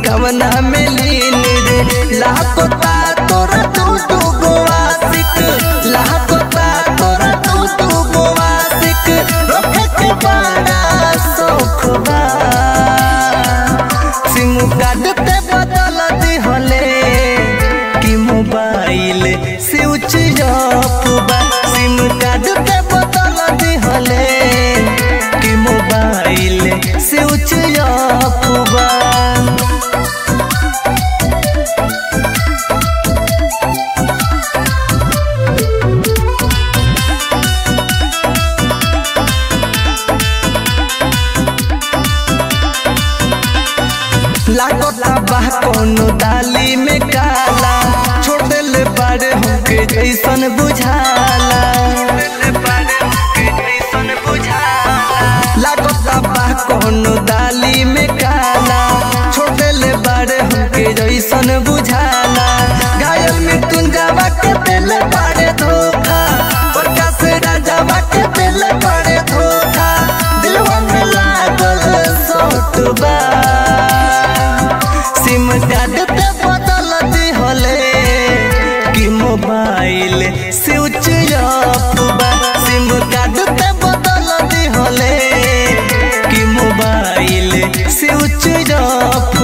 कवना में लीन रे लापता तोरा तू तू गोवासिक लापता तोरा तू तू गोवासिक रोके के बड़ा शौक बा सिम कार्ड ते बदल दिहले कि मोबाइल स्विच ऑफ बा सिम कार्ड ते बदल दिहले कि मोबाइल स्विच ऑफ बा लागता बा कोनो डाली में काला छोड़ देले बारे हमके जैसन बुझाला लागता बा कोनो डाली में काला छोड़ देले बारे हमके जैसन बुझाला घायल मृत्युंजयवा के देले बारे धोखा प्रकाश राजावा के देले बारे धोखा दिलवा में लागल सौट बा सिम कार्ड ते बदल दिहले कि मोबाइल स्विच ऑफ बा सिम कार्ड ते बदल दिहले कि मोबाइल स्विच ऑफ